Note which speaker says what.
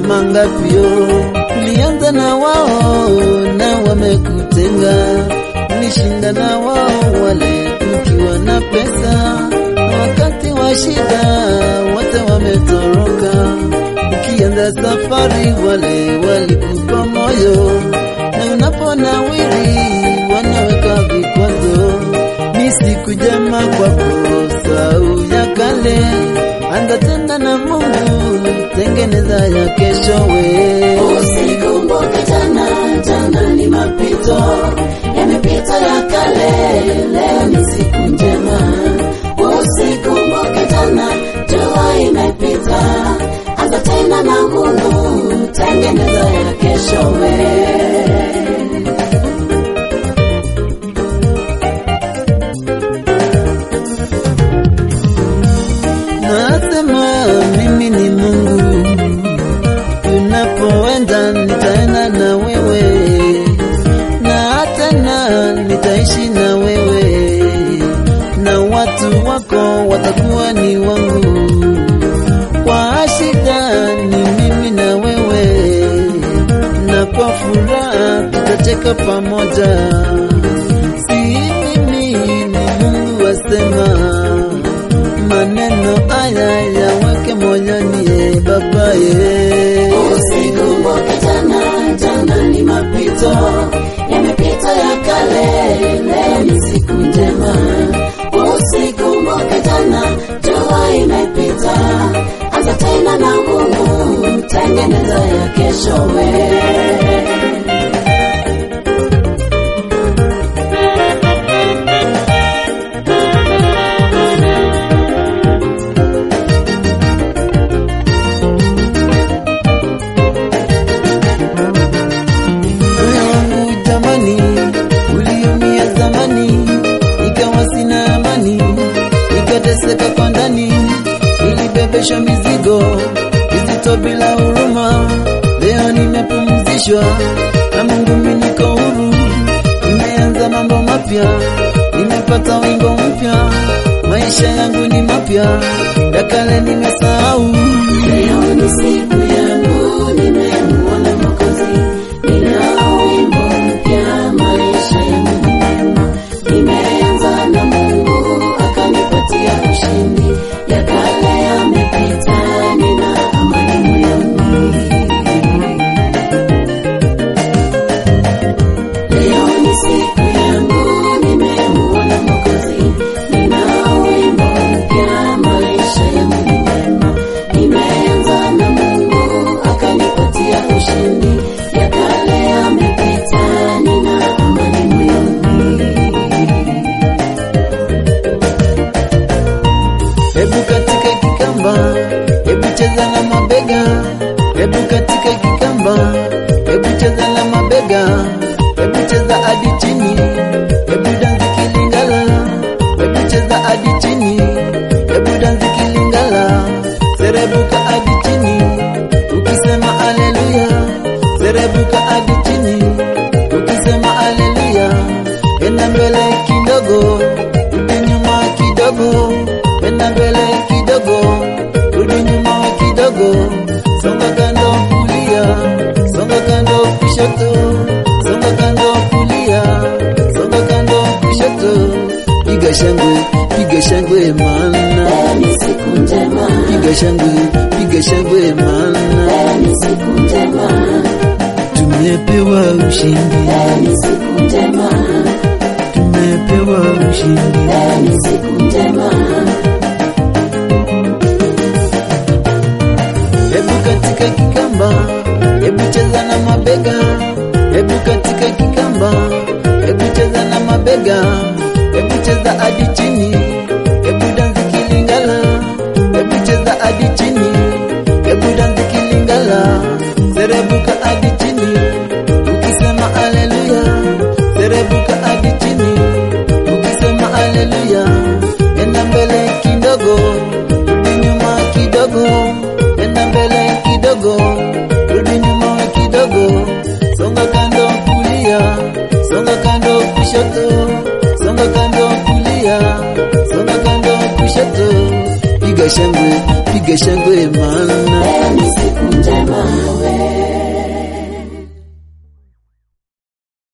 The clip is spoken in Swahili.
Speaker 1: mangapio ulianza na wao na wamekutenga, ulishinda na wao wale ukiwa na pesa, wakati wa shida wote wametoroka. Ukianza safari wale walikupa moyo, na unaponawiri wanaweka vikwazo. Ni siku jema kwako, sau ya kale, anza tena na Mungu, tengeneza ya keshowe.
Speaker 2: Usikumbuke jana, jana ni mapito, yamepita ya kale, leo ni siku njema. Usikumbuke jana, jua imepita, anza tena na Mungu, tengeneza ya keshowe.
Speaker 1: Nasema mimi ni Mungu, unapoenda nitaenda na wewe, na tena nitaishi na wewe, na watu wako watakuwa ni wangu. Kwa shida ni mimi na wewe, na kwa furaha tutacheka pamoja. Si mimi ni Mungu asema maneno haya yaweke moyoni, e Baba ye.
Speaker 2: Usikumbuke jana, jana ni mapito, yamepita ya kale, leo ni siku njema. Usikumbuke jana, jua imepita, anza tena na Mungu, tengeneza ya keshowe.
Speaker 1: Moyo wangu jamani, uliumia zamani, ikawa sina amani, nikateseka kwa ndani, nilibebeshwa mizigo mizito bila huruma. Leo nimepumzishwa na Mungu, mimi niko huru, nimeanza mambo mapya, nimepata wingo mpya, maisha yangu ni mapya, ya kale nimesahau.
Speaker 2: Leo ni siku yangu, nimemuona Mwokozi, nina wimbo mpya, maisha yangu ni mema. Nimeanza na Mungu, akanipatia ushindi, ya kale yamepita, nina amani moyoni. Leo ni siku yangu, nimemuona Mwokozi, nina wimbo mpya, maisha yangu ni mema. Nimeanza na Mungu, akanipatia ushindi, ya kale yamepita, nina amani moyoni.
Speaker 1: Hebu katika kikamba, hebu cheza na mabega, hebu katika kikamba, hebu cheza na mabega, hebu cheza hadi chini, hebu dansi kilingala, hebu cheza hadi chini, hebu dansi kilingala, serebuka hadi chini, ukisema haleluya, serebuka hadi chini, ukisema haleluya, enda mbele kidogo, rudi nyuma kidogo, enda mbele kidogo, rudi nyuma kidogo, songa kando kulia, songa kando kushoto, songa kando kulia, songa kando kushoto, piga shangwe, piga shangwe maana,
Speaker 2: Leo ni siku njema,
Speaker 1: piga shangwe, piga shangwe maana,
Speaker 2: leo ni siku njema,
Speaker 1: tumepewa ushindi,
Speaker 2: leo ni siku njema,
Speaker 1: tumepewa ushindi.
Speaker 2: leo ni siku njema.
Speaker 1: Hebu katika kikamba, hebu cheza na mabega, hebu katika kikamba, hebu cheza na mabega, hebu cheza hadi chini, hebu dansi kilingala, hebu cheza hadi chini, hebu dansi kilingala, serebuka hadi chini, ukisema haleluya, serebuka hadi chini, ukisema haleluya, enda mbele kidogo, rudi nyuma kidogo, enda mbele kidogo, rudi nyuma kidogo, songa kando kulia, songa kando kushoto, songa kando kulia, songa kando kushoto, piga shangwe, piga shangwe maana
Speaker 2: Leo ni